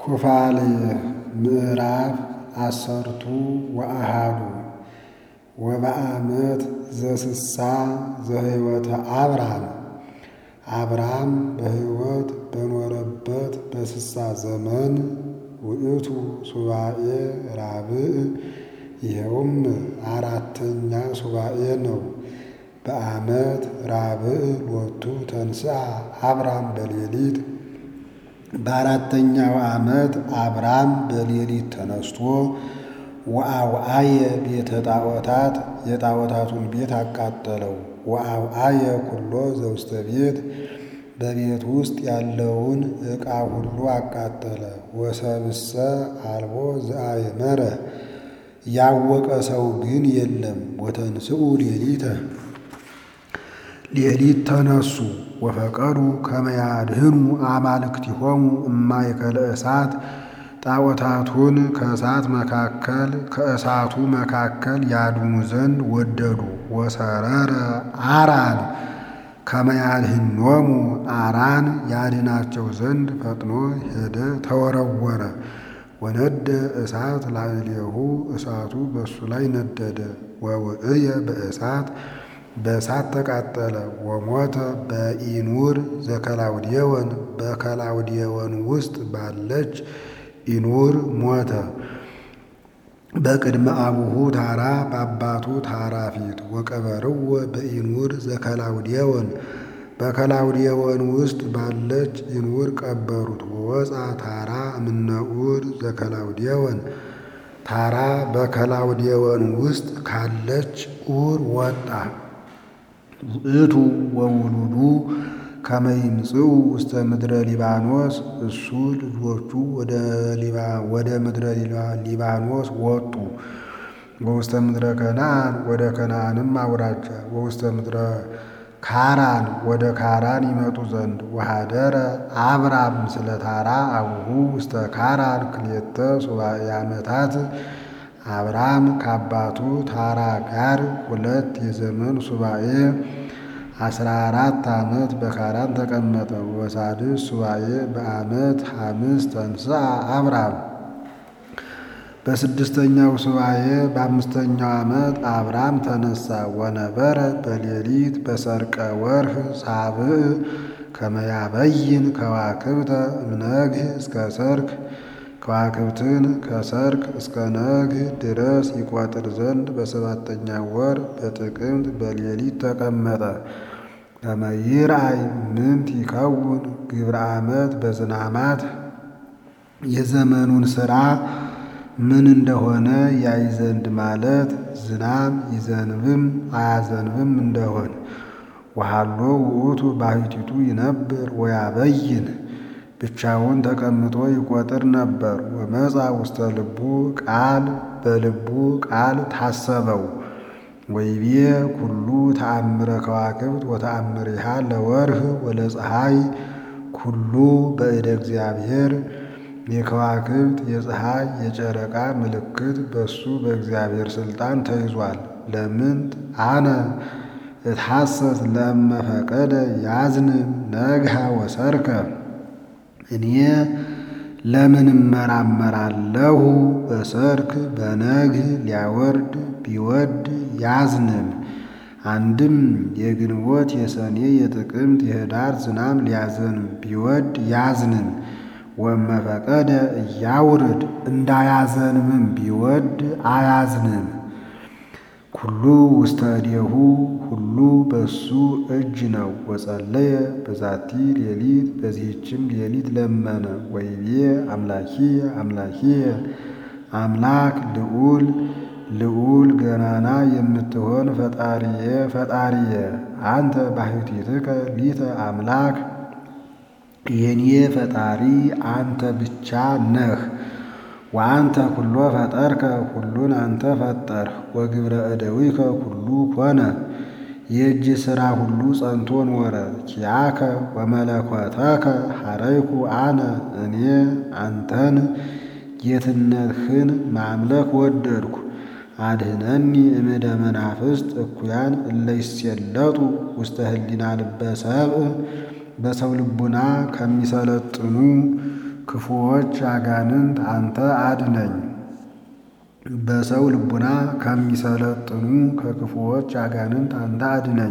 ኩፋሌ ምዕራፍ አሰርቱ ወአሃዱ ወበአመት ዘስሳ ዘህይወተ አብርሃም አብርሃም በሕይወት በኖረበት በስሳ ዘመን ውእቱ ሱባኤ ራብዕ ይኸውም አራተኛ ሱባኤ ነው። በአመት ራብዕ ሎቱ ተንሥአ አብርሃም በሌሊት በአራተኛው ዓመት አብርሃም በሌሊት ተነስቶ ወአውአየ ቤተ ጣዖታት የጣዖታቱን ቤት አቃጠለው። ወአውአየ ኩሎ ዘውስተ ቤት በቤት ውስጥ ያለውን ዕቃ ሁሉ አቃጠለ። ወሰብእሰ አልቦ ዘአእመረ ያወቀ ሰው ግን የለም። ወተንሥኡ ሌሊተ ሌሊት ተነሱ ወፈቀዱ ከመ ያድኅኑ አማልክቲሆሙ እማእከለ እሳት ጣዖታቱን ከእሳት መካከል ከእሳቱ መካከል ያድኑ ዘንድ ወደዱ። ወሰረረ አራን ከመ ያድኅኖሙ አራን ያድናቸው ዘንድ ፈጥኖ ሄደ ተወረወረ። ወነደ እሳት ላዕሌሁ እሳቱ በእሱ ላይ ነደደ። ወውእየ በእሳት በእሳት ተቃጠለ። ወሞተ በኢኑር ዘከላውዴዎን በከላውዴዎን ውስጥ ባለች ኢኑር ሞተ። በቅድመ አቡሁ ታራ በአባቱ ታራ ፊት ወቀበርዎ በኢኑር ዘከላውዴዎን በከላውዴዎን ውስጥ ባለች ኢኑር ቀበሩት። ወወፃ ታራ እምነኡር ዘከላውዴዎን ታራ በከላውዴዎን ውስጥ ካለች ኡር ወጣ። ውእቱ ወውሉዱ ከመ ይምጽኡ ውስተ ምድረ ሊባኖስ እሱ ልጆቹ ወደ ምድረ ሊባኖስ ወጡ። ወውስተ ምድረ ከነዓን ወደ ከነዓንም አውራጃ ወውስተ ምድረ ካራን ወደ ካራን ይመጡ ዘንድ ወሃደረ አብራም ስለ ታራ አቡሁ ውስተ ካራን ክልኤተ ሱባዔ ዓመታት አብርሃም ከአባቱ ታራ ጋር ሁለት የዘመን ሱባኤ አስራ አራት ዓመት በካራን ተቀመጠ። ወሳድስ ሱባኤ በዓመት ሐምስ ተንሥአ አብርሃም በስድስተኛው ሱባኤ በአምስተኛው ዓመት አብርሃም ተነሳ። ወነበረ በሌሊት በሰርቀ ወርህ ሳብዕ ከመ ያበይን ከዋክብተ እምነግህ እስከ ሰርክ ከዋክብትን ከሰርክ እስከ ነግህ ድረስ ይቆጥር ዘንድ በሰባተኛ ወር በጥቅምት በሌሊት ተቀመጠ። ከመ ይርአይ ምንት ይከውን ግብረ ዓመት በዝናማት የዘመኑን ሥራ ምን እንደሆነ ያይ ዘንድ ማለት ዝናብ ይዘንብም አያዘንብም እንደሆን። ወሃሎ ውእቱ ባሕቲቱ ይነብር ወያበይን ብቻውን ተቀምጦ ይቆጥር ነበር። ወመጻ ውስተ ልቡ ቃል በልቡ ቃል ታሰበው። ወይቤ ኩሉ ተአምረ ከዋክብት ወተአምሪሃ ለወርህ ወለፀሐይ ኩሉ በእደ እግዚአብሔር የከዋክብት የፀሐይ የጨረቃ ምልክት በሱ በእግዚአብሔር ሥልጣን ተይዟል። ለምንት አነ እትሐሰስ ለእመ ፈቀደ ያዝንም ነግሃ ወሰርከ እኔ ለምን እመራመራለሁ? በሰርክ በነግህ ሊያወርድ ቢወድ ያዝንም። አንድም የግንቦት የሰኔ የጥቅምት የኅዳር ዝናብ ሊያዘንም ቢወድ ያዝንም። ወመፈቀደ እያውርድ እንዳያዘንምም ቢወድ አያዝንም። ኩሉ ውስተ እዴሁ ሁሉ በሱ እጅ ነው። ወጸለየ በዛቲ ሌሊት በዚህችም ሌሊት ለመነ። ወይቤ አምላኪየ አምላኪየ አምላክ ልዑል ልዑል ገናና የምትሆን ፈጣሪየ ፈጣሪየ አንተ ባሕቲትከ ሊተ አምላክ የኔ ፈጣሪ አንተ ብቻ ነህ። ወአንተ ኩሎ ፈጠርከ ሁሉን አንተ ፈጠርህ። ወግብረ እደዊከ ኩሉ ኮነ የእጅ ሥራ ሁሉ ጸንቶ ኖረ። ኪያከ ወመለኮተከ ሐረይኩ አነ እኔ አንተን ጌትነትህን ማምለክ ወደድኩ። አድኅነኒ እምደ መናፍስት እኩያን እለ ይሴለጡ ውስተ ህሊና ልበ ሰብእ በሰው ልቡና ከሚሰለጥኑ ክፉዎች አጋንንት አንተ አድነኝ። በሰው ልቡና ከሚሰለጥኑ ከክፉዎች አጋንንት አንተ አድነኝ።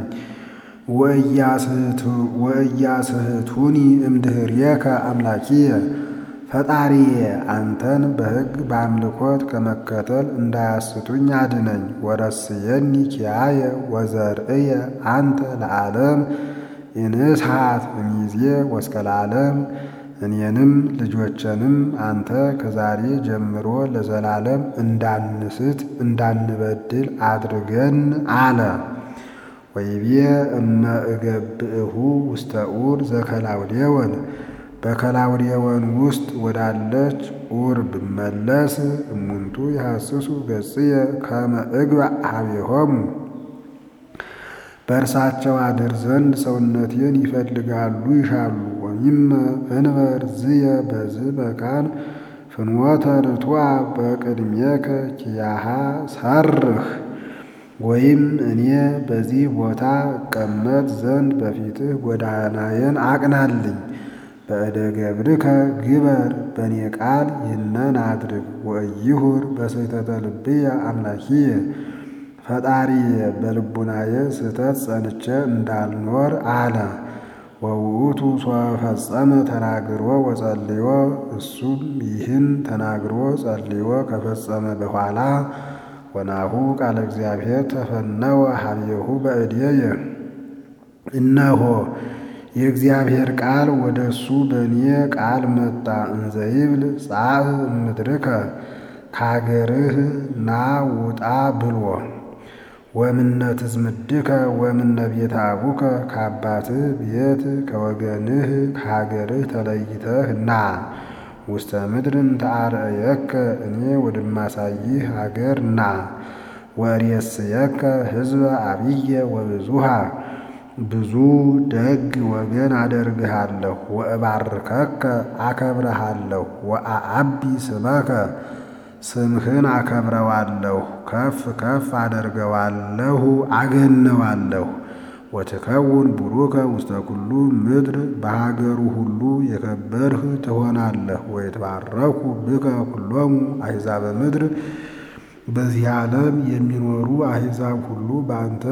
ወእያስሕቱኒ እምድኅሬከ አምላኪየ ፈጣሪዬ አንተን በሕግ በአምልኮት ከመከተል እንዳያስቱኝ አድነኝ። ወረስየኒ ኪያየ ወዘርእየ አንተ ለዓለም ኢንስሐት እምይእዜ ወእስከ ለዓለም እኔንም ልጆችንም አንተ ከዛሬ ጀምሮ ለዘላለም እንዳንስት እንዳንበድል አድርገን አለ። ወይቤ እመ እገብእሁ ውስተ ኡር ዘከላውዴወን በከላውዴወን ውስጥ ወዳለች ኡር ብመለስ እሙንቱ የሐስሱ ገጽየ ከመ እግባእ ኀቤሆሙ በእርሳቸው አድር ዘንድ ሰውነቴን ይፈልጋሉ ይሻሉ። ወሚመ እንበር ዝየ በዝ መካን ፍኖተ ርቱዐ በቅድሜከ ኪያሃ ሰርህ ወይም እኔ በዚህ ቦታ እቀመጥ ዘንድ በፊትህ ጎዳናዬን አቅናልኝ። በእደ ገብርከ ግበር በእኔ ቃል ይህነን አድርግ። ወእይሁር በስሕተተ ልብየ አምላኪየ ፈጣሪየ በልቡናየ ስህተት ጸንቼ እንዳልኖር አለ። ወውእቱ ሶፈጸመ ተናግሮ ወጸልዮ እሱም ይህን ተናግሮ ጸልዮ ከፈጸመ በኋላ ወናሁ ቃለ እግዚአብሔር ተፈነወ ኀቤሁ በእድየ እነሆ የእግዚአብሔር ቃል ወደ እሱ በእኔ ቃል መጣ። እንዘይብል ጻእ እምድርከ ከአገርህ ና ውጣ ብሎ ወምነ ትዝምድከ ወምነ ቤተ አቡከ ከአባትህ ቤት ከወገንህ ከሀገርህ ተለይተህ ና ውስተ ምድርን ተአርአየከ እኔ ወደማሳይህ ሀገር ና ወርእየስየከ ሕዝበ አብየ ወብዙሃ ብዙ ደግ ወገን አደርግሃለሁ። ወእባርከከ አከብረሃለሁ። ወአአቢ ስመከ ስምህን አከብረዋለሁ፣ ከፍ ከፍ አደርገዋለሁ፣ አገነዋለሁ። ወትከውን ቡሩከ ውስተ ኩሉ ምድር በሀገሩ ሁሉ የከበርህ ትሆናለህ። ወይትባረኩ ብከ ኩሎሙ አሕዛበ ምድር በዚህ ዓለም የሚኖሩ አሕዛብ ሁሉ በአንተ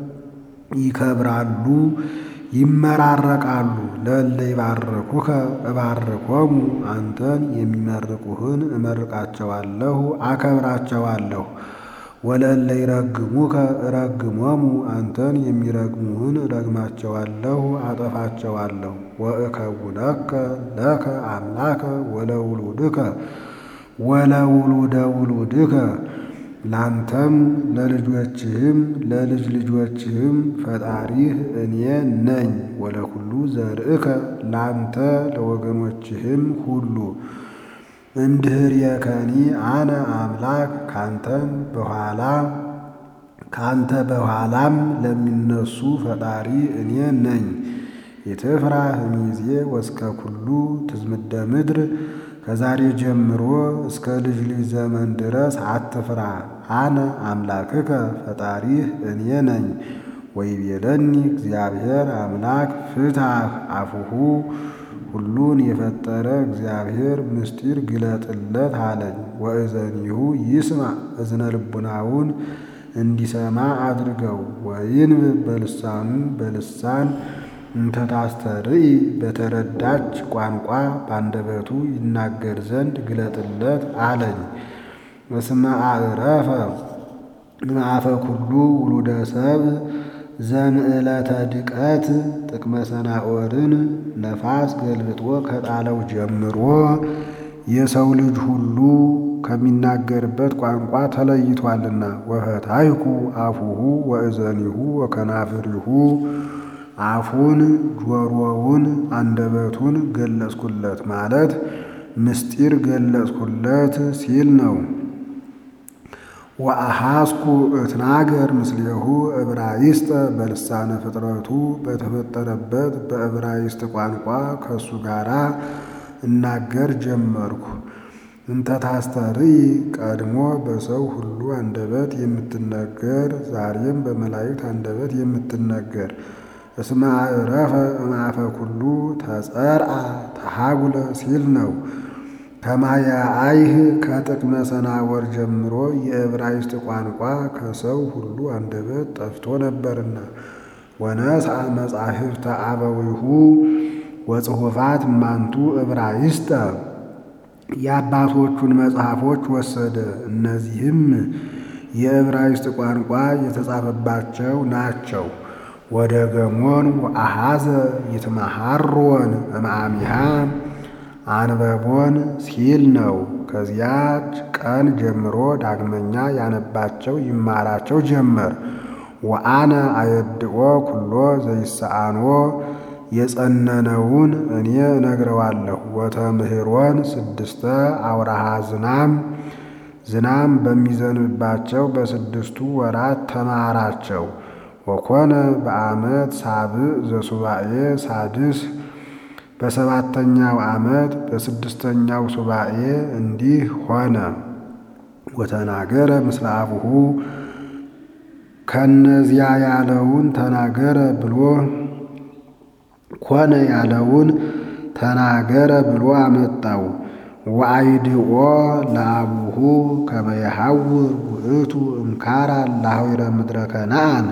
ይከብራሉ ይመራረቃሉ። ለእለ ይባርኩከ እባርኮሙ አንተን የሚመርቁህን እመርቃቸዋለሁ አከብራቸዋለሁ። ወለእለ ይረግሙከ እረግሞሙ አንተን የሚረግሙህን እረግማቸዋለሁ አጠፋቸዋለሁ። ወእከውነከ ለከ አምላከ ወለውሉድከ ወለውሉደ ውሉድከ ላንተም ለልጆችህም ለልጅ ልጆችህም ፈጣሪህ እኔ ነኝ። ወለኩሉ ዘርእከ ላንተ ለወገኖችህም ሁሉ እምድኅሬከኒ አነ አምላክ ካንተም በኋላ ካንተ በኋላም ለሚነሱ ፈጣሪ እኔ ነኝ። ኢትፍራህ እምይእዜ ወእስከ ኩሉ ትዝምደ ምድር ከዛሬ ጀምሮ እስከ ልጅ ልጅ ዘመን ድረስ አትፍራ። አነ አምላክከ ፈጣሪህ እኔ ነኝ። ወይቤለኒ እግዚአብሔር አምላክ ፍትሐ አፉሁ ሁሉን የፈጠረ እግዚአብሔር ምስጢር ግለጥለት አለኝ። ወእዘኒሁ ይስማ እዝነ ልቡናውን እንዲሰማ አድርገው። ወይንብብ በልሳኑ በልሳን እንተታስተርኢ በተረዳች ቋንቋ ባንደበቱ ይናገር ዘንድ ግለጥለት አለኝ። እስመ አዕረፈ እምአፈ ኩሉ ውሉደ ሰብእ ዘምዕለተ ድቀት ጥቅመ ሰናዖርን ነፋስ ገልብጦ ከጣለው ጀምሮ የሰው ልጅ ሁሉ ከሚናገርበት ቋንቋ ተለይቷልና። ወፈታይኩ አፉሁ ወእዘኒሁ ወከናፍሪሁ አፉን ጆሮውን አንደበቱን ገለጽኩለት ማለት ምስጢር ገለጽኩለት ሲል ነው። ወአሐስኩ እትናገር ምስሌሁ ዕብራይስጠ በልሳነ ፍጥረቱ በተፈጠረበት በዕብራይስጥ ቋንቋ ከእሱ ጋር እናገር ጀመርኩ። እንተ ታስተርኢ ቀድሞ በሰው ሁሉ አንደበት የምትነገር ዛሬም በመላእክት አንደበት የምትነገር እስመ አዕረፈ እምአፈ ኩሉ ተጸርአ ተሃጉለ ሲል ነው። ከማየ አይህ ከጥቅመ ሰናወር ጀምሮ የዕብራይስጥ ቋንቋ ከሰው ሁሉ አንደበት ጠፍቶ ነበርና ወነስአ መጻሕፍተ አበዊሁ ወጽሑፋት እማንቱ ዕብራይስጠ የአባቶቹን መጽሐፎች ወሰደ። እነዚህም የዕብራይስጥ ቋንቋ የተጻፈባቸው ናቸው። ወደ ገሞን ወአሐዘ ይትመሃሮን እምአሚሃ አንበቦን ሲል ነው። ከዚያች ቀን ጀምሮ ዳግመኛ ያነባቸው ይማራቸው ጀመር። ወአነ አየድኦ ኩሎ ዘይሰአንዎ የጸነነውን እኔ እነግረዋለሁ። ወተምህሮን ስድስተ አውራሃ ዝናም ዝናም በሚዘንብባቸው በስድስቱ ወራት ተማራቸው። ወኮነ በዓመት ሳብዕ ዘሱባኤ ሳድስ በሰባተኛው ዓመት በስድስተኛው ሱባኤ እንዲህ ሆነ። ወተናገረ ምስለ አቡሁ ከነዚያ ያለውን ተናገረ ብሎ ኮነ ያለውን ተናገረ ብሎ አመጣው። ወአይድኦ ለአቡሁ ከመ የሐውር ውእቱ እምካራን ለሐዊረ ምድረ ከነአን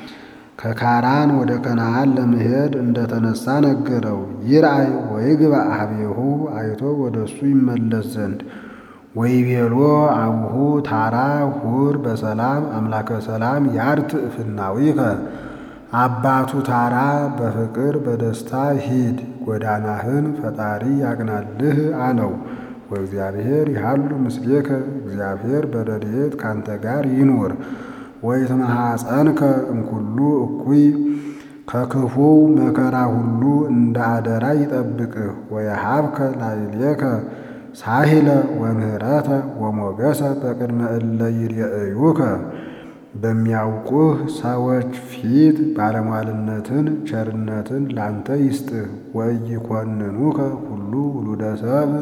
ከካራን ወደ ከነአን ለመሄድ እንደተነሳ ነገረው። ይርአይ ወይግባእ ኀቤሁ አይቶ ወደ እሱ ይመለስ ዘንድ ወይቤሎ አቡሁ ታራ ሁር በሰላም አምላከ ሰላም ያርትዕ ፍናዊከ አባቱ ታራ በፍቅር በደስታ ሂድ ጎዳናህን ፈጣሪ ያቅናልህ አለው። ወእግዚአብሔር ይሃሉ ምስሌከ እግዚአብሔር በረድኤት ካንተ ጋር ይኑር። ወይትመሐፀንከ እምኩሉ እኩይ ከክፉው መከራ ሁሉ እንደ አደራ ይጠብቅህ። ወየሃብከ ላዕሌከ ሳሂለ ወምህረተ ወሞገሰ በቅድመ እለ ይሬእዩከ በሚያውቁህ ሰዎች ፊት ባለሟልነትን ቸርነትን ላንተ ይስጥህ። ወኢይኰንኑከ ሁሉ ውሉደ ሰብእ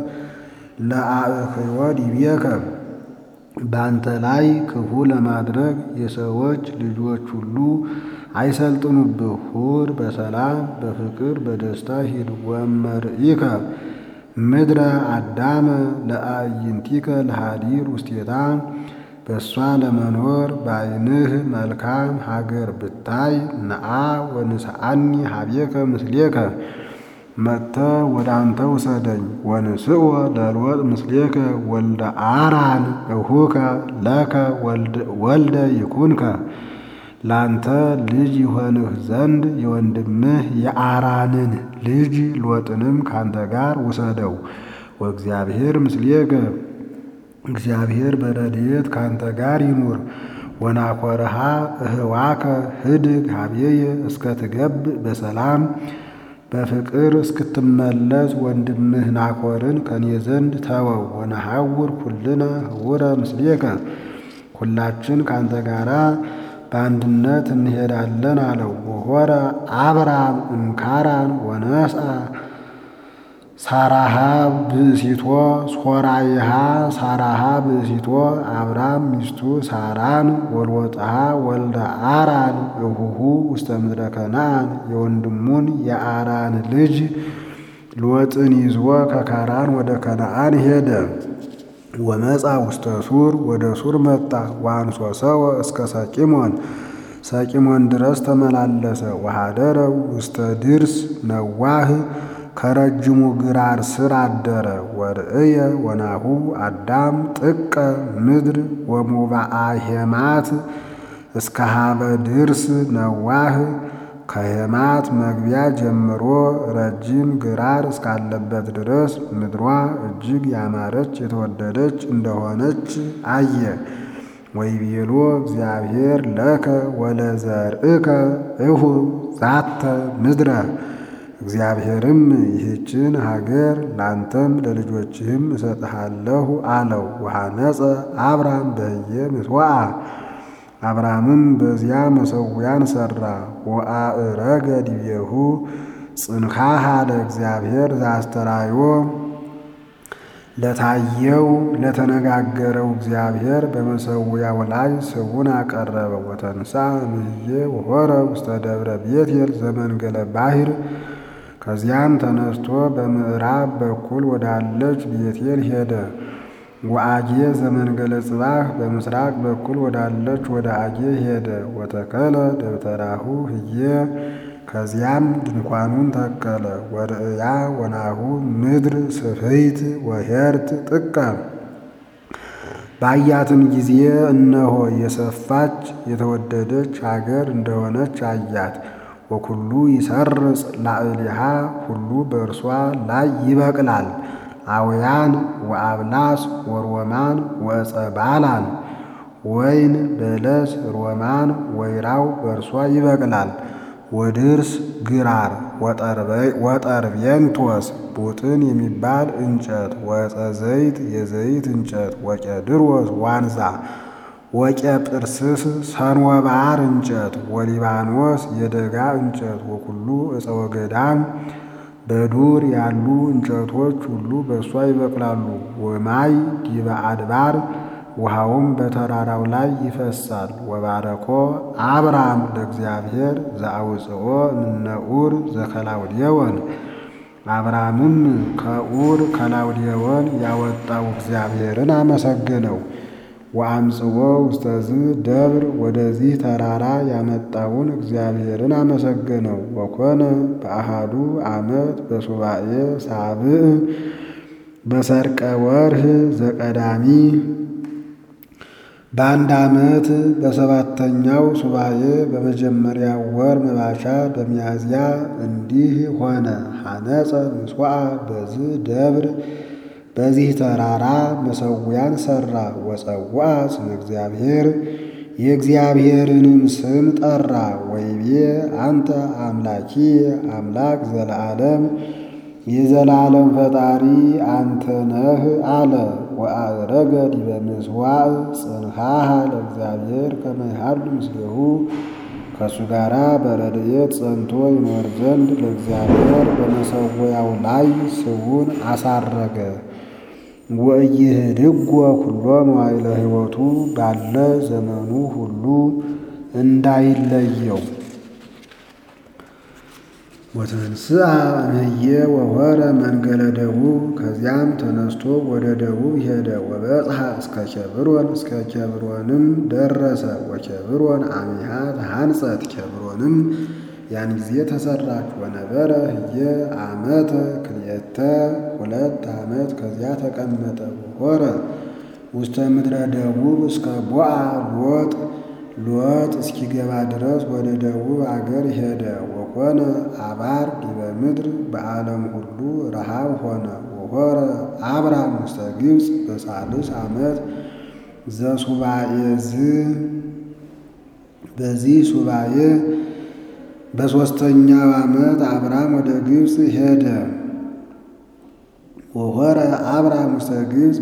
ለአእክዮ ዲቤከ በአንተ ላይ ክፉ ለማድረግ የሰዎች ልጆች ሁሉ አይሰልጥኑብህ። ሁር በሰላም በፍቅር በደስታ ሂድ። ወመርኢከ ምድረ አዳመ ለአዕይንቲከ ለሃዲር ውስቴታ በእሷ ለመኖር በዓይንህ መልካም ሀገር ብታይ ነአ ወንስአኒ ሀቤከ ምስሌከ መጥተ ወደ አንተ ውሰደኝ። ወንስኦ ለልወጥ ምስሌከ ወልደ አራን እሁከ ለከ ወልደ ይኩንከ ላንተ ልጅ ይሆንህ ዘንድ የወንድምህ የአራንን ልጅ ሎጥንም ካንተ ጋር ውሰደው። ወእግዚአብሔር ምስሌከ እግዚአብሔር በረድኤት ካንተ ጋር ይኑር። ወናኮረሃ እህዋከ ህድግ ሀቤየ እስከ ትገብእ በሰላም በፍቅር እስክትመለስ ወንድምህ ናኮርን ከኔ ዘንድ ተወው። ወነሐውር ኩልነ ህውረ ምስሌከ ሁላችን ካንተ ጋራ በአንድነት እንሄዳለን አለው። ወሆረ አብራም እምካራን ወነስአ ሳራሃ ብእሲቶ ሶራይሃ ሳራሃ ብእሲቶ አብራም ሚስቱ ሳራን ወልወጥሃ ወልደ አራን እሁሁ ውስተ ምድረ ከነአን የወንድሙን የአራን ልጅ ሎጥን ይዞ ከካራን ወደ ከነአን ሄደ። ወመጻ ውስተ ሱር ወደ ሱር መጣ። ዋንሶ ሰወ እስከ ሰቂሞን ሰቂሞን ድረስ ተመላለሰ። ወሃደረ ውስተ ድርስ ነዋህ ከረጅሙ ግራር ስር አደረ። ወርእየ ወናሁ አዳም ጥቀ ምድር ወሙባአ ሄማት እስከ ሀበ ድርስ ነዋህ ከሄማት መግቢያ ጀምሮ ረጅም ግራር እስካለበት ድረስ ምድሯ እጅግ ያማረች የተወደደች እንደሆነች አየ። ወይቤሎ እግዚአብሔር ለከ ወለዘርእከ እሁ ዛተ ምድረ እግዚአብሔርም ይህችን ሀገር ላንተም ለልጆችህም እሰጥሃለሁ አለው። ወሐነጸ አብራም በህየ ምትዋአ አብርሃምም በዚያ መሠዊያን ሠራ። ወአእረገ ዲቤሁ ጽንሃሃ ለእግዚአብሔር ዘአስተራዮ ለታየው ለተነጋገረው እግዚአብሔር በመሰዊያው ላይ ስቡን አቀረበ። ወተንሳ እምዬ ወሖረ ውስተ ደብረ ቤቴል ዘመንገለ ባሕር ከዚያም ተነስቶ በምዕራብ በኩል ወዳለች ቤቴል ሄደ። ወአጌ ዘመንገለ ጽባህ በምስራቅ በኩል ወዳለች ወደ አጌ ሄደ። ወተከለ ደብተራሁ ህዬ ከዚያም ድንኳኑን ተከለ። ወርእያ ወናሁ ምድር ስፍሕት ወኄርት ጥቀ ባያትም ጊዜ እነሆ የሰፋች የተወደደች አገር እንደሆነች አያት። ወኩሉ ይሰርጽ ላዕሌሃ ሁሉ በእርሷ ላይ ይበቅላል። አውያን ወአብላስ ወሮማን ወዕፀ ባላን ወይን በለስ ሮማን ወይራው በእርሷ ይበቅላል። ወድርስ ግራር ወጠርቤንቶስ ቡጥን የሚባል እንጨት ወዕፀ ዘይት የዘይት እንጨት ወቄድሮስ ዋንዛ ወቄጵርስስ ሰንወባር እንጨት ወሊባኖስ የደጋ እንጨት ወኩሉ ዕፀ ወገዳም በዱር ያሉ እንጨቶች ሁሉ በእሷ ይበቅላሉ። ወማይ ዲበ አድባር ውሃውም በተራራው ላይ ይፈሳል። ወባረኮ አብራም ለእግዚአብሔር ዘአውፅኦ እምነ ኡር ዘከላውዴዎን አብራምም ከኡር ከላውዴዎን ያወጣው እግዚአብሔርን አመሰገነው። ወአምጽኦ ውስተዝ ደብር ወደዚህ ተራራ ያመጣውን እግዚአብሔርን አመሰገነው። ወኮነ በአሃዱ ዓመት በሱባኤ ሳብዕ በሰርቀ ወርህ ዘቀዳሚ በአንድ ዓመት በሰባተኛው ሱባኤ በመጀመሪያው ወር መባቻ በሚያዝያ እንዲህ ሆነ። ሐነጸ ምስዋዕ በዝ ደብር በዚህ ተራራ መሰዊያን ሠራ። ወጸውዐ ስመ እግዚአብሔር የእግዚአብሔርንም ስም ጠራ። ወይቤ አንተ አምላኪ አምላክ ዘለዓለም የዘላለም ፈጣሪ አንተ ነህ አለ። ወአረገ ዲበ ምጽዋዕ ጽንሃሃ ለእግዚአብሔር ከመ ይሃሉ ምስሌሁ ከእሱ ጋራ በረድኤት ጸንቶ ይኖር ዘንድ ለእግዚአብሔር በመሰዊያው ላይ ስቡን አሳረገ። ወኢይህድጎ ኩሎ መዋዕለ ሕይወቱ ባለ ዘመኑ ሁሉ እንዳይለየው። ወተንስአ እምዬ ወሖረ መንገለ ደቡብ ከዚያም ተነስቶ ወደ ደቡብ ሄደ። ወበጽሐ እስከ ኬብሮን እስከ ኬብሮንም ደረሰ። ወኬብሮን አሚሃ ተሃንጸት ኬብሮንም ያን ጊዜ ተሰራች። ወነበረ ህየ ዓመተ ክልኤተ ሁለት ዓመት ከዚያ ተቀመጠ። ወሖረ ውስተ ምድረ ደቡብ እስከ ቦአ ሎጥ ሎጥ እስኪገባ ድረስ ወደ ደቡብ አገር ሄደ። ወኮነ አባር ዲበ ምድር በዓለም ሁሉ ረሃብ ሆነ። ወሖረ አብራም ውስተ ግብፅ በሳልስ ዓመት ዘሱባኤ ዝ በዚህ ሱባኤ በሦስተኛው ዓመት አብራም ወደ ግብፅ ሄደ። ወሖረ አብራም ውስተ ግብፅ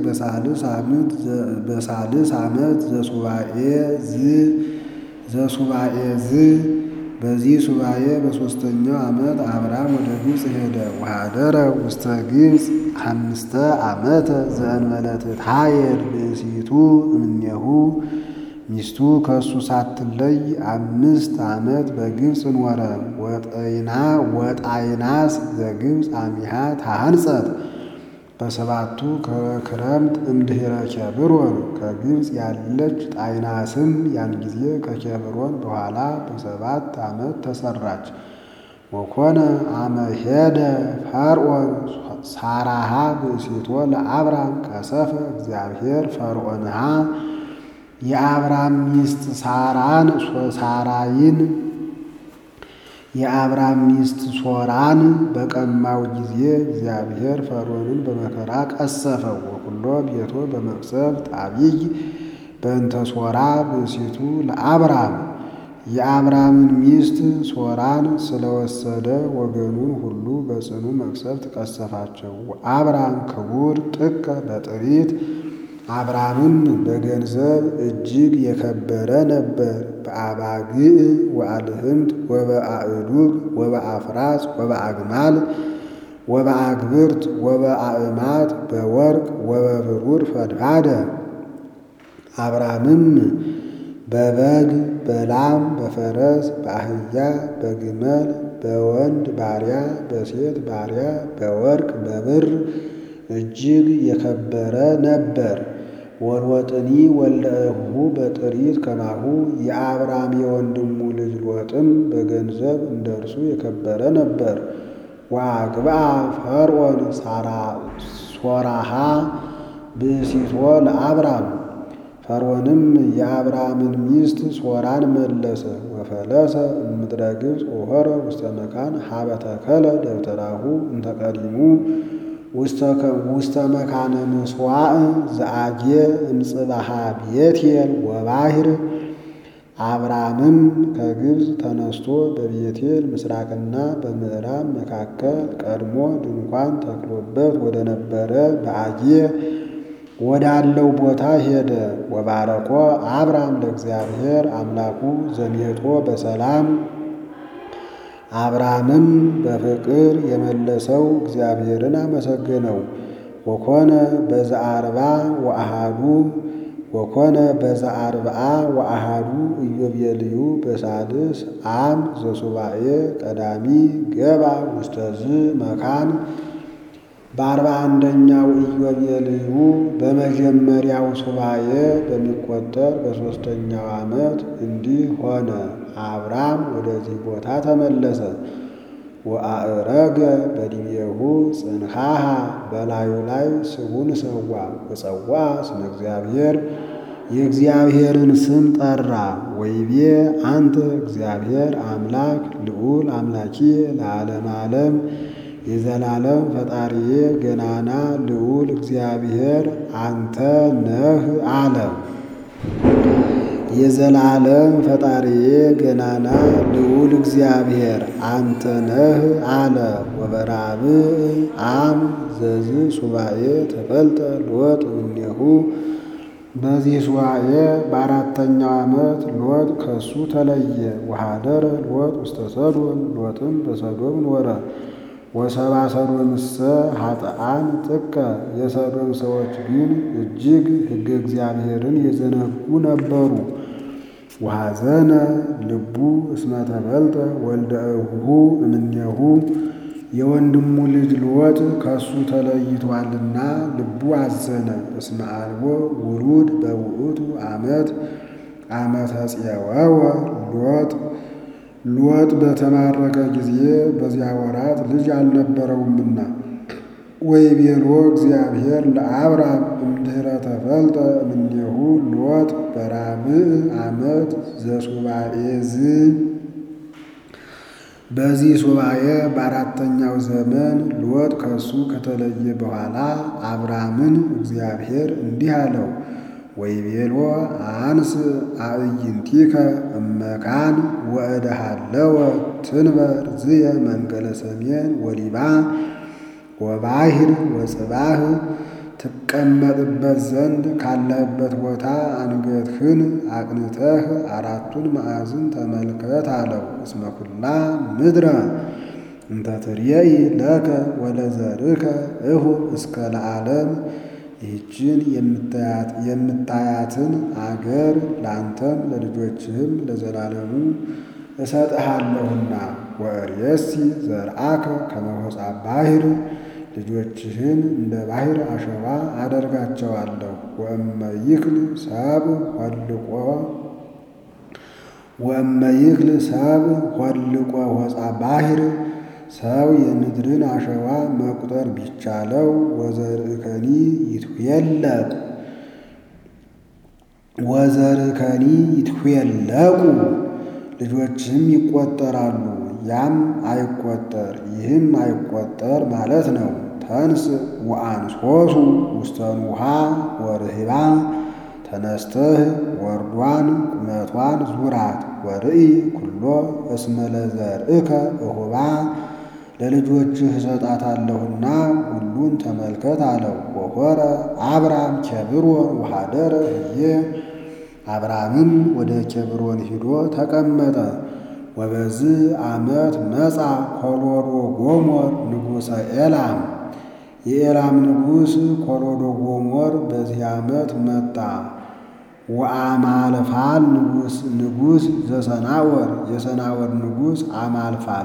በሳልስ ዓመት ዘሱባኤ ዝ ዘሱባኤ ዝ በዚህ ሱባኤ በሦስተኛው ዓመት አብራም ወደ ግብፅ ሄደ። ወኀደረ ውስተ ግብፅ አምስተ ዓመተ ዘእንበለ ትትሐየል ብእሲቱ እምኔሁ ሚስቱ ከእሱ ሳትለይ አምስት ዓመት በግብፅ ኖረ። ወጠይና ወጣይናስ ዘግብፅ አሚሃ ታሃንጸት በሰባቱ ክረምት እምድኅረ ኬብሮን ከግብፅ ያለች ጣይናስም ያን ጊዜ ከኬብሮን በኋላ በሰባት ዓመት ተሰራች። ወኮነ አመ ሄደ ፈርዖን ሳራሃ ብእሲቶ ለአብራም ቀሰፈ እግዚአብሔር ፈርዖንሃ የአብራም ሚስት ሳራን ሳራይን የአብራም ሚስት ሶራን በቀማው ጊዜ እግዚአብሔር ፈርዖንን በመከራ ቀሰፈው። ወኩሎ ቤቶ በመቅሰፍት አቢይ በእንተ ሶራ ብእሲቱ ለአብራም የአብራምን ሚስት ሶራን ስለወሰደ ወገኑን ሁሉ በጽኑ መቅሰፍት ቀሰፋቸው። አብራም ክቡር ጥቀ በጥሪት አብራምም በገንዘብ እጅግ የከበረ ነበር። በአባግዕ ወአልህምት ወበአእዱግ ወበአፍራስ ወበአግማል ወበአግብርት ወበአእማት በወርቅ ወበብሩር ፈድፋደ አብራምም በበግ በላም በፈረስ በአህያ በግመል በወንድ ባሪያ በሴት ባሪያ በወርቅ በብር እጅግ የከበረ ነበር። ወሎጥኒ ወልደ እኅሁ በጥሪት ከማሁ የአብራም የወንድሙ ልጅ ሎጥም በገንዘብ እንደ እርሱ የከበረ ነበር። ወአግብአ ፈርዖን ሶራሃ ብእሲቶ ለአብራም ፈርዖንም የአብራምን ሚስት ሶራን መለሰ። ወፈለሰ እምድረ ግብፅ ወሖረ ውስተ መካን ሀበ ተከለ ደብተራሁ እንተ ቀዲሙ ውስተ መካነ ምሥዋዕ ዘአጌ እምጽባሃ ቤቴል ወባሕር። አብራምም ከግብፅ ተነስቶ በቤቴል ምስራቅና በምዕራብ መካከል ቀድሞ ድንኳን ተክሎበት ወደ ነበረ በአጌ ወዳለው ቦታ ሄደ። ወባረኮ አብራም ለእግዚአብሔር አምላኩ ዘሜጦ በሰላም አብራምም በፍቅር የመለሰው እግዚአብሔርን አመሰገነው። ወኮነ በዘአርባ ወአሃዱ ወኮነ በዘአርብዓ ወአሃዱ ኢዮቤልዩ በሳልስ አም ዘሱባኤ ቀዳሚ ገባ ውስተዝ መካን በአርባ አንደኛው ኢዮቤልዩ በመጀመሪያው ሱባኤ በሚቆጠር በሦስተኛው ዓመት እንዲህ ሆነ። አብራም ወደዚህ ቦታ ተመለሰ። ወአእረገ በዲቤሁ ጽንሃሃ በላዩ ላይ ስቡን ሰዋ። ወጸዋ ስመ እግዚአብሔር የእግዚአብሔርን ስም ጠራ። ወይቤ አንተ እግዚአብሔር አምላክ ልዑል አምላኪ ለዓለም ዓለም የዘላለም ፈጣሪዬ ገናና ልዑል እግዚአብሔር አንተ ነህ አለ። የዘላለም ፈጣሪዬ ገናና ልዑል እግዚአብሔር አንተ ነህ አለ። ወበራብዕ አም ዘዝ ሱባኤ ተፈልጠ ሎጥ እምኔሁ በዚህ ሱባኤ በአራተኛው ዓመት ሎጥ ከሱ ተለየ። ወኀደረ ሎጥ ውስተ ሰዶም ሎጥም በሰዶም ኖረ። ወሰባ ሰዶምሰ ኃጥአን ጥቀ የሰዶም ሰዎች ግን እጅግ ሕገ እግዚአብሔርን የዘነጉ ነበሩ። ወሐዘነ ልቡ እስመ ተበልጠ ወልደ እኅሁ እምኔሁ የወንድሙ ልጅ ሎጥ ከሱ ተለይቷልና ልቡ አዘነ። እስመ አልቦ ውሉድ በውእቱ ዓመት ዓመተ ጽየወወ ሎጥ ሎጥ በተማረከ ጊዜ በዚያ ወራት ልጅ አልነበረውምና። ወይቤሎ እግዚአብሔር ለአብራም እምድኅረ ተፈልጠ እምኔሁ ሎጥ በራብዕ ዓመት ዘሱባኤ ዝ በዚህ ሱባኤ በአራተኛው ዘመን ሎጥ ከሱ ከተለየ በኋላ አብራምን እግዚአብሔር እንዲህ አለው ወይቤሎ አንስ አዕይንቲከ እመካን ወእደሃለወ ትንበር ዝየ መንገለ ሰሜን ወሊባ ወባሕር ወጽባህ ትቀመጥበት ዘንድ ካለህበት ቦታ አንገትህን አቅንተህ አራቱን ማዕዝን ተመልከት አለው። እስመ ኩላ ምድረ እንተ ትርየኢ ለከ ወለዘርእከ እሁብ እስከ ለዓለም ይህችን የምታያትን አገር ለአንተም ለልጆችህም ለዘላለሙ እሰጥሃለሁና ወእርየሲ ዘርአከ ከመ ሆጻ ባሕር ልጆችህን እንደ ባሕር አሸዋ አደርጋቸዋለሁ። ወእመ ይክል ሰብ ሆልቆ ወእመ ይክል ሰብ ሆልቆ ሆጻ ባሕር ሰው የምድርን አሸዋ መቁጠር ቢቻለው ወዘርእከኒ ይትዌለቅ ወዘርእከኒ ይትዌለቁ ልጆችም ይቆጠራሉ። ያም አይቆጠር ይህም አይቆጠር ማለት ነው። ተንስ ወአንሶሱ ውስተን ውሃ ወርህባ ተነስተህ ወርዷን ቁመቷን ዙራት ወርኢ ኩሎ እስመ ለዘርእከ እሁባ ለልጆችህ እሰጣታለሁና ሁሉን ተመልከት አለው። ወሖረ አብራም ኬብሮን ወኀደረ ህዬ አብራምም ወደ ኬብሮን ሂዶ ተቀመጠ። ወበዚህ ዓመት መጻ ኮሎዶ ጎሞር ንጉሠ ኤላም የኤላም ንጉሥ ኮሎዶ ጎሞር በዚህ ዓመት መጣ። ወአማልፋል ንጉሥ ንጉሥ ዘሰናወር የሰናወር ንጉሥ አማልፋል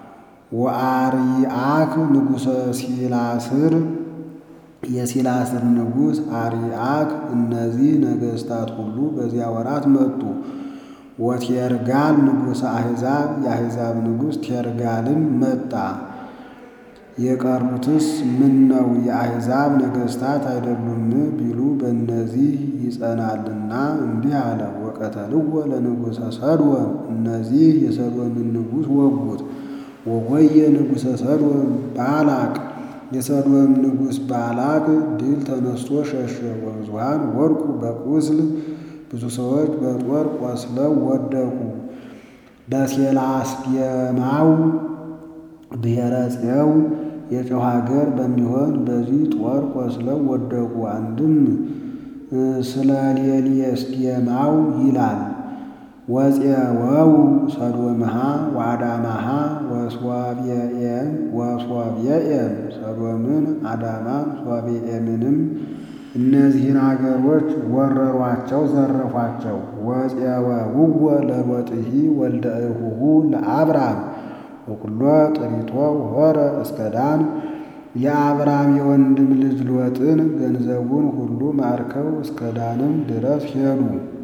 ወአርይአክ ንጉሠ ሲላስር የሲላስር ንጉሥ አርይአክ እነዚህ ነገሥታት ሁሉ በዚያ ወራት መጡ። ወቴርጋል ንጉሠ አሕዛብ የአሕዛብ ንጉሥ ቴርጋልም መጣ። የቀሩትስ ምን ነው የአሕዛብ ነገሥታት አይደሉም ቢሉ በእነዚህ ይጸናልና እንዲህ አለ። ወቀተልዎ ለንጉሠ ሰድወም እነዚህ የሰድወምን ንጉሥ ወጉት። ወጎየ ንጉሠ ሰድወም ባላቅ የሰድወም ንጉሥ ባላቅ ድል ተነስቶ ሸሸ። ወብዙኃን ወድቁ በቁስል ብዙ ሰዎች በጦር ቆስለው ወደቁ። በሴላስቤማው ብሔረ ጽየው የጨው ሀገር በሚሆን በዚህ ጦር ቆስለው ወደቁ። አንድም ስለ ሌሊስዴማው ይላል። ወፄወው ሰዶምሃ ወአዳማሃ ወሶብዔም ወሶብዔም ሰዶምን አዳማን ሶብዔምንም እነዚህን አገሮች ወረሯቸው፣ ዘረፏቸው። ወፄወውዎ ለሎጥሂ ወልደ እኁሁ ለአብራም ወኩሎ ጥሪቶ ሆረ እስከ ዳን የአብራም የወንድም ልጅ ሎጥን ገንዘቡን ሁሉ ማርከው እስከ ዳንም ድረስ ሄዱ።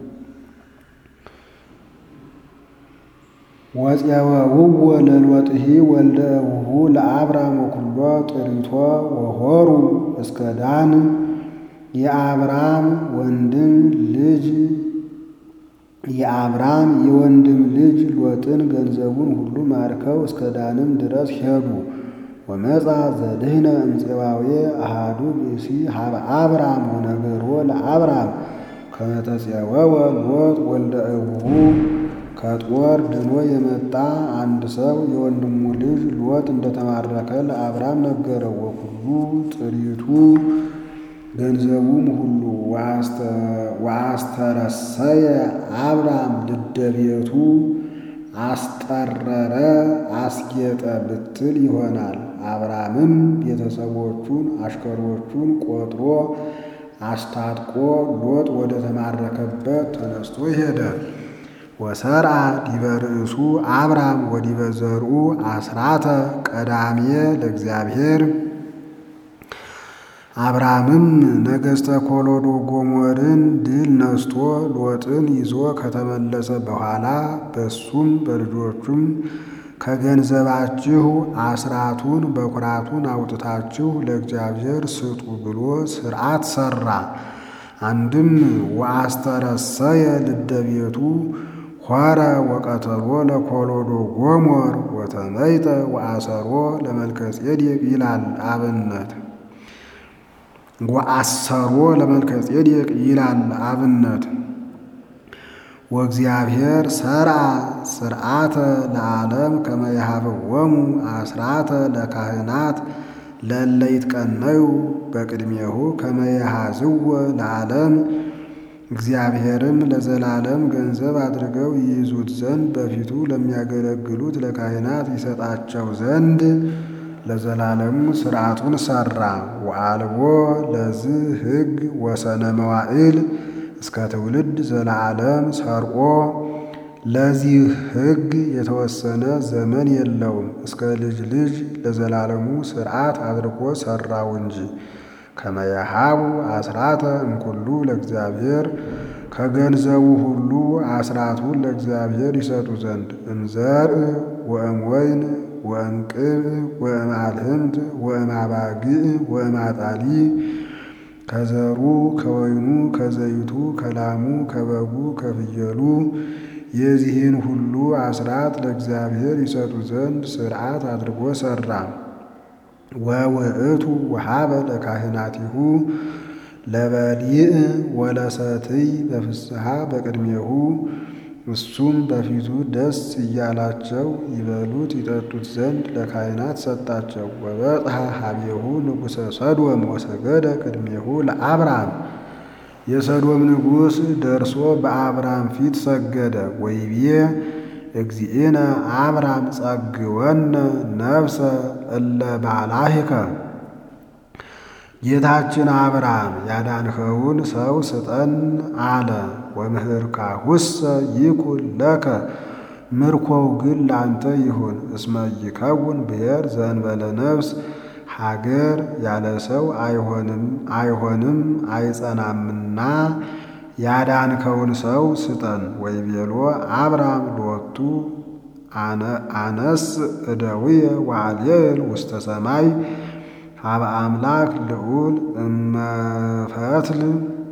ወፄወውዎ ለሎጥሂ ወልደ እኁሁ ለአብራም ወኩሎ ጥሪቶ ወሆሩ እስከ ዳን የአብራም ወንድም ልጅ የአብራም የወንድም ልጅ ሎጥን ገንዘቡን ሁሉ ማርከው እስከ ዳንም ድረስ ሄዱ። ወመጻ ዘድህነ እምፄባዌ አሃዱ ብእሲ ሀበ አብራም ወነገሮ ለአብራም ከመ ተፄወወ ሎጥ ወልደ እኁሁ ከጦር ድኖ የመጣ አንድ ሰው የወንድሙ ልጅ ሎጥ እንደተማረከ ለአብራም ነገረው። ወኩሉ ጥሪቱ ገንዘቡም ሁሉ ወአስተረሰየ አብራም ልደ ቤቱ አስጠረረ አስጌጠ ብትል ይሆናል። አብራምም ቤተሰቦቹን አሽከሮቹን ቆጥሮ አስታጥቆ ሎጥ ወደ ተማረከበት ተነስቶ ሄደ። ወሰርአ ዲበ ርእሱ አብራም ወዲበ ዘርኡ አስራተ ቀዳሜ ለእግዚአብሔር አብራምም ነገሥተ ኮሎዶ ጎሞርን ድል ነስቶ ሎጥን ይዞ ከተመለሰ በኋላ በሱም በልጆቹም ከገንዘባችሁ አስራቱን በኩራቱን አውጥታችሁ ለእግዚአብሔር ስጡ ብሎ ሥርዓት ሠራ። አንድም ወአስተረሰየ ልደ ቤቱ ሖረ ወቀተሎ ለኮሎዶ ጎሞር ወተመይጠ ወአሰሮ ለመልከጼዴቅ ይላል አብነት ወአሰሮ ለመልከጼዴቅ ይላል አብነት ወእግዚአብሔር ሰርአ ስርዓተ ለዓለም ከመ ይሃብዎሙ አስራተ ለካህናት ለእለ ይትቀነዩ በቅድሜሁ ከመ ይሃዝዎ ለዓለም እግዚአብሔርም ለዘላለም ገንዘብ አድርገው ይይዙት ዘንድ በፊቱ ለሚያገለግሉት ለካህናት ይሰጣቸው ዘንድ ለዘላለሙ ሥርዓቱን ሠራ። ወአልቦ ለዝህ ሕግ ወሰነ መዋዕል እስከ ትውልድ ዘለዓለም ሰርቆ ለዚህ ሕግ የተወሰነ ዘመን የለውም፣ እስከ ልጅ ልጅ ለዘላለሙ ሥርዓት አድርጎ ሠራው እንጂ። ከመየሃቡ አስራተ እምኩሉ ለእግዚአብሔር ከገንዘቡ ሁሉ አስራቱን ለእግዚአብሔር ይሰጡ ዘንድ እምዘርእ ወእምወይን ወእምቅብእ ወእምአልህምት ወእምአባግዕ ወእምአጣሊ ከዘሩ ከወይኑ ከዘይቱ ከላሙ ከበጉ ከፍየሉ የዚህን ሁሉ አስራት ለእግዚአብሔር ይሰጡ ዘንድ ሥርዓት አድርጎ ሠራ። ወውእቱ ወሃበ ለካህናቲሁ ለበሊእ ወለሰትይ በፍስሐ በቅድሜሁ እሱም በፊቱ ደስ እያላቸው ይበሉት ይጠጡት ዘንድ ለካህናት ሰጣቸው። ወበጽሐ ሀቤሁ ንጉሠ ሰዶም ወሰገደ ቅድሜሁ ለአብራም የሰዶም ንጉሥ ደርሶ በአብራም ፊት ሰገደ። ወይቤ እግዚእነ አብራም ጸግወነ ነፍሰ እለ ባላሂከ ጌታችን አብርሃም ያዳንኸውን ሰው ስጠን አለ። ወምህርካሁሰ ይኩን ለከ ምርኮው ግን ላንተ ይሁን። እስመ ይከውን ብሔር ዘእንበለ ነፍስ ሀገር ያለ ሰው አይሆንም አይሆንም አይጸናምና ያዳንከውን ሰው ስጠን። ወይቤሎ አብርሃም ሎቱ አነስ እደውየ ወአልየል ውስተ ሰማይ ሀበ አምላክ ልዑል እመፈትል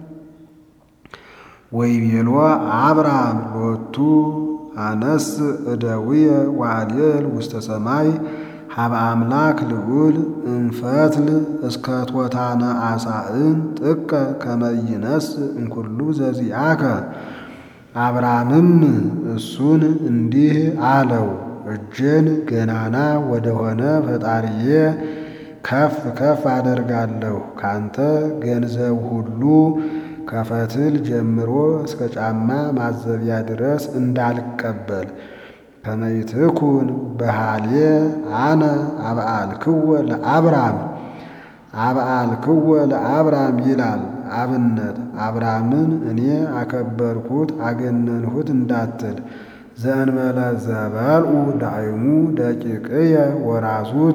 ወይቤሎ አብርሃም ሎቱ አነስ እደውየ ወአልየል ውስተ ሰማይ ሀበ አምላክ ልዑል እንፈትል እስከ ቶታነ አሳእን ጥቀ ከመይነስ እንኩሉ ዘዚአከ። አብርሃምም እሱን እንዲህ አለው፣ እጄን ገናና ወደሆነ ፈጣሪዬ ከፍ ከፍ አደርጋለሁ። ካንተ ገንዘብ ሁሉ ከፈትል ጀምሮ እስከ ጫማ ማዘቢያ ድረስ እንዳልቀበል ከመይትኩን በሃልየ አነ አብአልክወ ለአብራም አብአልክወ ለአብራም ይላል። አብነት አብራምን እኔ አከበርኩት አገነንሁት እንዳትል ዘእንበለ ዘበልዑ ዳይሙ ደቂቅየ ወራዙት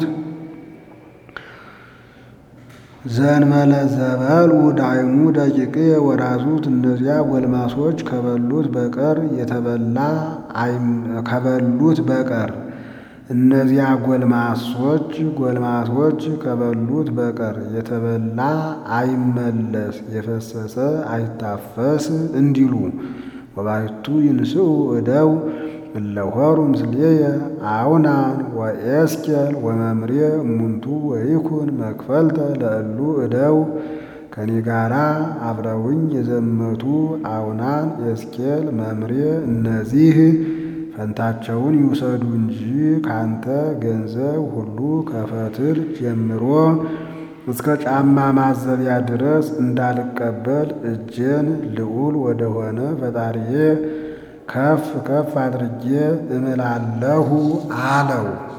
ዘእንበለ ዘበልዑ ዳይሙ ደቂቅየ ወራዙት እነዚያ ጎልማሶች ከበሉት በቀር የተበላ ከበሉት በቀር እነዚያ ጎልማሶች ጎልማሶች ከበሉት በቀር የተበላ አይመለስ የፈሰሰ አይታፈስ እንዲሉ ወባይቱ ይንስኡ እደው እለሆሩ ምስሌየ አውናን ወኤስኬል ወመምሬ እሙንቱ ወይኩን መክፈልተ ለእሉ እደው ከኔ ጋራ አብረውኝ የዘመቱ አውናን፣ ኤስኬል፣ መምሬ እነዚህ ፈንታቸውን ይውሰዱ እንጂ ካንተ ገንዘብ ሁሉ ከፈትል ጀምሮ እስከ ጫማ ማዘቢያ ድረስ እንዳልቀበል እጄን ልዑል ወደሆነ ፈጣሪዬ ከፍ ከፍ አድርጌ እምላለሁ አለው።